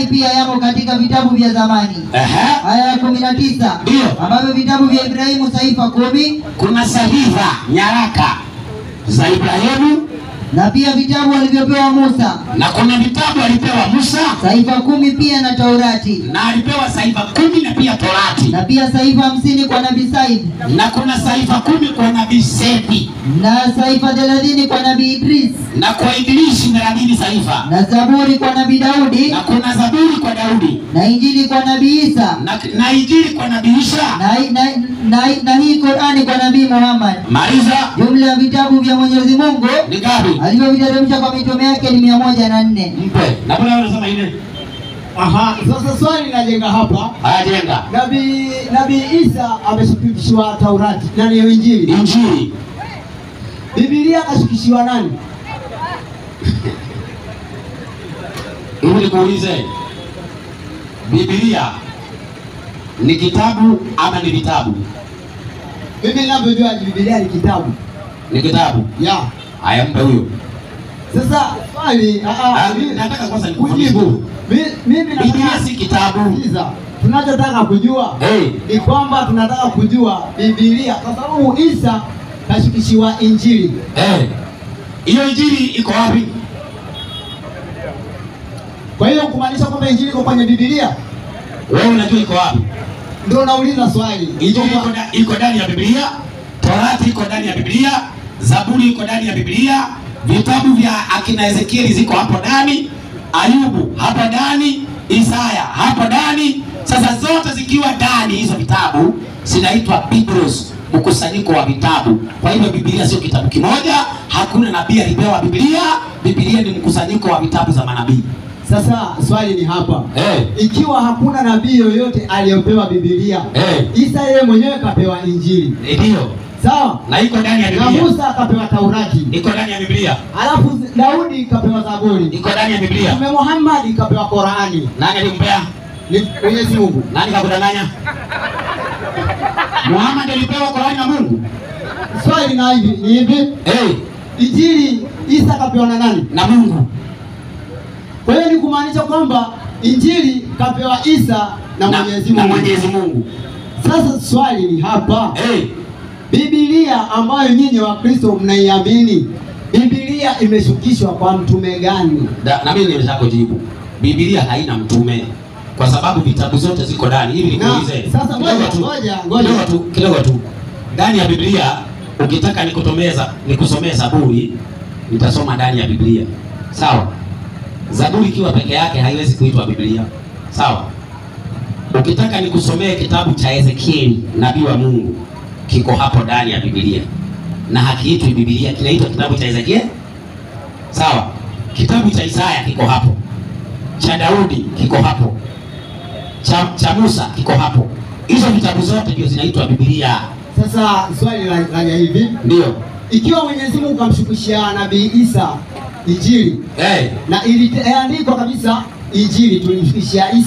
pia yamo katika vitabu vya zamani. Ehe. Aya ya kumi na tisa Ndio. ambavyo vitabu vya Ibrahimu saifa kumi Kuna sahifa nyaraka za Ibrahimu na pia vitabu alivyopewa Musa na kuna vitabu alipewa Musa saifa kumi pia na Taurati na alipewa sahifa kumi na pia Torati na pia saifa hamsini kwa nabii Said na kuna sahifa kumi kwa nabii Sethi na saifa thelathini kwa nabii Idris na kwa Ibilishi thelathini sahifa na Zaburi kwa nabii Daudi na kuna Zaburi kwa Daudi na Injili kwa nabii Isa na, na Injili kwa nabii Isha. na, na, na, na hii Qurani kwa nabii Muhammad. Maliza Jumla ya vitabu vya Mwenyezi Mungu ni ngapi? alivyoviteremsha kwa mitume yake ni mia moja na nne. Mpe na pale unasema ile Aha, sasa swali linajenga hapa. haya, jenga Nabii Nabii Isa ameshukishiwa Taurati na ni Injili. Injili Biblia akashukishiwa nani? hivi, nikuulize, Biblia ni kitabu ama ni vitabu? Mimi ninavyojua Biblia ni kitabu. Ni kitabu. Ya. Haya, mpe huyo. Sasa swali ah, ah, Ah, mimi- nataka kwanza nikufundishe. kujibu. Mi- Mimi Biblia nataka si kitabu. Sikiliza. Tunachotaka kujua Hey. ni kwamba tunataka kujua Biblia kwa sababu Isa kashukishiwa Injili. Eh. Hiyo injili iko wapi? Kwa hiyo kumaanisha kwamba Injili iko kwenye Biblia? Wewe unajua iko wapi? Ndio nauliza swali. Injili iko nda- iko ndani ya Biblia, Torati iko ndani ya Biblia, Zaburi iko ndani ya Biblia, vitabu vya akina Ezekieli ziko hapo ndani, Ayubu hapo ndani, Isaya hapo ndani. Sasa zote zikiwa ndani hizo vitabu zinaitwa Biblos, mkusanyiko wa vitabu. Kwa hivyo Biblia sio kitabu kimoja, hakuna nabii alipewa Biblia. Biblia ni mkusanyiko wa vitabu za manabii. Sasa swali ni hapa. Eh. Ikiwa hakuna nabii yoyote aliyopewa Biblia, Eh. Isa yeye mwenyewe kapewa Injili. Ndio. Sawa? Na iko ndani ya Na Biblia. Musa akapewa Taurati. Iko ndani ya Biblia. Alafu Daudi kapewa Zaburi. Iko ndani ya Biblia. Mtume Muhammad kapewa Qurani. Nani alimpea? Ni Mwenyezi Mungu. Nani kakudanganya? Muhammad alipewa Qurani na Mungu. Swali na hivi ni hivi, Eh, Injili Isa kapewa na nani? na Mungu. Kwa hiyo ni kumaanisha kwamba Injili kapewa Isa na Mwenyezi na Mungu. Mwenyezi Mungu. Sasa swali ni hapa, Eh, Biblia ambayo nyinyi wa Kristo mnaiamini, Biblia imeshukishwa kwa mtume gani? da- na mimi nimesha kujibu. Biblia haina mtume kwa sababu vitabu zote ziko ndani. Hivi Na, nikuulize. sasa kidogo ngoja, tu, ngoja, ngoja. Kidogo tu, kidogo tu. Ndani ya Biblia ukitaka nikutomeza nikusomee Zaburi, nitasoma ndani ya Biblia. Sawa? Zaburi ikiwa peke yake haiwezi kuitwa Biblia. Sawa? Ukitaka nikusomee kitabu cha Ezekieli, nabii wa Mungu, kiko hapo ndani ya Biblia na hakiitwi Biblia, kinaitwa kitabu cha Ezekieli. Sawa? Kitabu cha Isaya kiko hapo, cha Daudi kiko hapo, cha, cha Musa kiko hapo. Hizo vitabu zote ndio zinaitwa Biblia. Sasa swali la la hivi, Ndio. ikiwa Mwenyezi Mungu kamshukishia Nabii Isa Injili Eh, na iliandikwa kabisa Injili tulimshukishia Isa